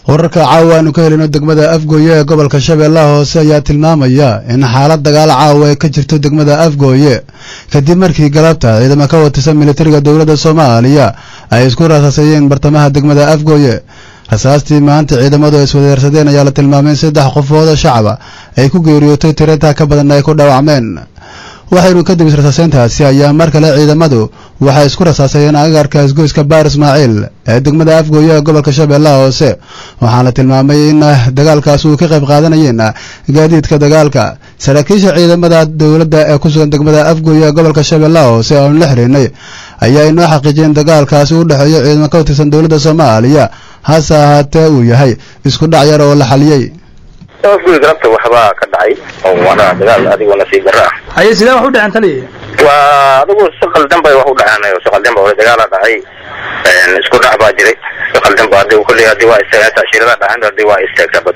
wararka caawa aanu ka helino degmada afgooye ee gobolka shabeellaha hoose ayaa tilmaamaya in xaalad dagaal caawa ay ka jirto degmada afgooye kadib markii galabta ciidamo ka watirsan militariga dowladda soomaaliya ay isku rasaasayeen bartamaha degmada afgooye rasaastii maanta ciidamadu ay iswadeersadeen ayaa la tilmaamay in saddex qofood oo shacaba ay ku geeriyootay tirintaa ka badanna ay ku dhaawacmeen waxaynu kadib israsaaseyntaasi ayaa mar kale ciidamadu waxay isku rasaasayeen agagarka isgoyska baar ismaaciil ee degmada afgooye ee gobolka shabeellaha hoose waxaana tilmaamay in dagaalkaas uu ka qayb qaadanayeen gaadiidka dagaalka saraakiisha ciidamada dowladda ee ku sugan degmada afgooye ee gobolka shabeellaha hoose oonu la xiriirnay ayaa inoo xaqiijiyeen dagaalkaasi u dhexeeyo ciidamo ka tirsan dowladda soomaaliya hase ahaatee uu yahay isku dhac yar oo la xaliyey afgooy galabta waxbaa ka dhacay oo waana dagaal adigoo nasiib darro ah haye sidee wax u dhaceen taliya waa adigu si qaldan bay wax u dhaceen si qaldan ba dagaala dhacay isku dhac baa jiray si qaldan ba adigu kulli hadii waa istaageen taashirada dhacan hadii waa istaagtaa bad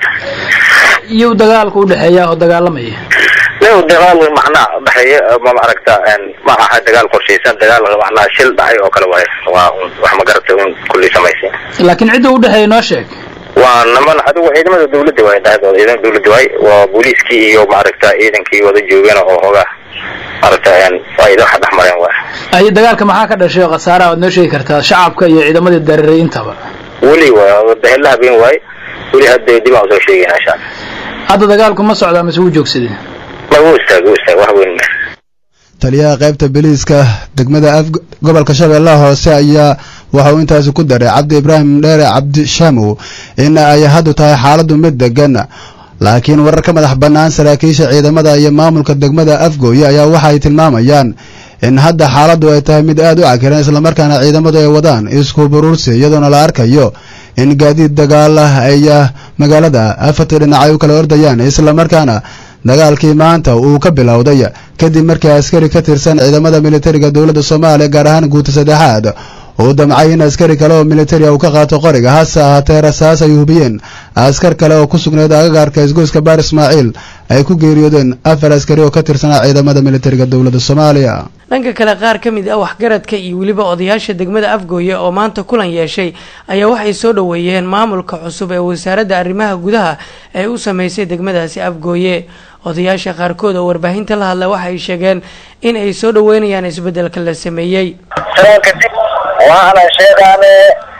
iyo dagaalka udhexeeya oo dagaalamaya nin dagaal macnaa udhexeeya ma aragta ma aha dagaal qorshaysan dagaal macnaa shil dhacay oo kale waaye waa wax ma garata un kulli samaysay laakiin cidda udhexeeya noo sheeg waa niman adigu ciidamada dawladda waay dhexdooda ciidamada dawladda waay waa booliiskii iyo maaragta ciidankii wada joogeen oo hoogaa maaragta waa idin waxa dhex mareen waay aye dagaalka maxaa ka dhashay oo khasaaraha waad noo sheegi kartaa shacabka iyo ciidamadii dareeray intaba weli waa dahella habeen waay weli hadda dib aan usoo sheegayna insha allah hadda dagaalku ma socdaa mise wuu joogsaday ma wuu istaag wuu istaag wax weyn ma taliyaha qaybta biliiska degmada af gobolka shabeellaha hoose ayaa waxa uu intaasi ku daray cabdi ibraahim dheere cabdi shaamow in ay haddu tahay xaaladdu mid degan laakiin warar ka madax bannaan saraakiisha ciidamada iyo maamulka degmada afgooye ayaa waxa ay tilmaamayaan in hadda xaaladdu ay tahay mid aad u cakiran islamarkaana ciidamadu ay wadaan isku buruursi iyadoona la arkayo in gaadiid dagaal ah ay magaalada afarta dhinac ay u kala ordayaan islamarkaana dagaalkii maanta uu ka bilowday kadib markii askari ka tirsan ciidamada militariga dowladda soomaaliya gaar ahaan guuta saddexaad uu damcay in askari kale oo militariga uu ka qaato qoriga hase ahaatee rasaas ay hubiyeen askar kale oo ku sugnayd agagaarka isgoyska baar ismaaciil ay ku geeriyoodeen afar askari oo ka tirsanaa ciidamada militariga dowladda soomaaliya dhanka kale qaar ka mid ah waxgaradka iyo weliba odayaasha degmada afgooye oo maanta kulan yeeshay ayaa waxay soo dhoweeyeen maamulka cusub ee wasaaradda arrimaha gudaha ee u sameysay degmadaasi afgooye odayaasha qaarkood oo warbaahinta la hadla waxay sheegeen in ay soo dhoweynayaan isbeddelka la sameeyey kadib waxaanan sheegaane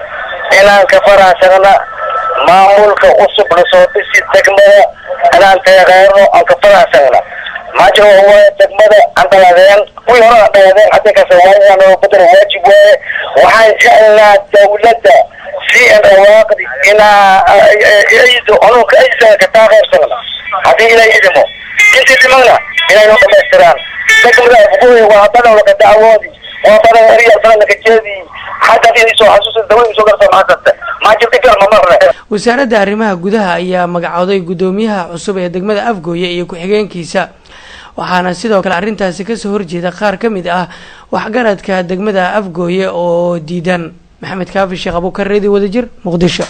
inaan ka faraxsagna maamulka cusub lasoo dhisi degmada inaan teeqeerno aan ka faraxsagna maajir waaye degmada aan dhaladeen kuwii hore aan dhaladeen hadda kasawaayan badar waajib waaye waxaan jecelnaa dawladda si an rawaaqdi inaa aydo anunka aysan ka taageersagna haddii ilay idimo intii dhimana inay noo dhamaystiraan degmada afgooye waa badawlaka dacwoodi waa badan ariya sanadka jeedii xagga inay soo xasuusta dawladda soo garta maxaa kasta ma jirta gar ma marne wasaaradda arrimaha gudaha ayaa magacooday guddoomiyaha cusub ee degmada afgooye iyo ku-xigeenkiisa waxaana sidoo kale arrintaasi kasoo horjeeda qaar ka mid ah waxgaradka degmada afgooye oo diidan maxamed kaafi sheekh abuukar reedi wadajir muqdisho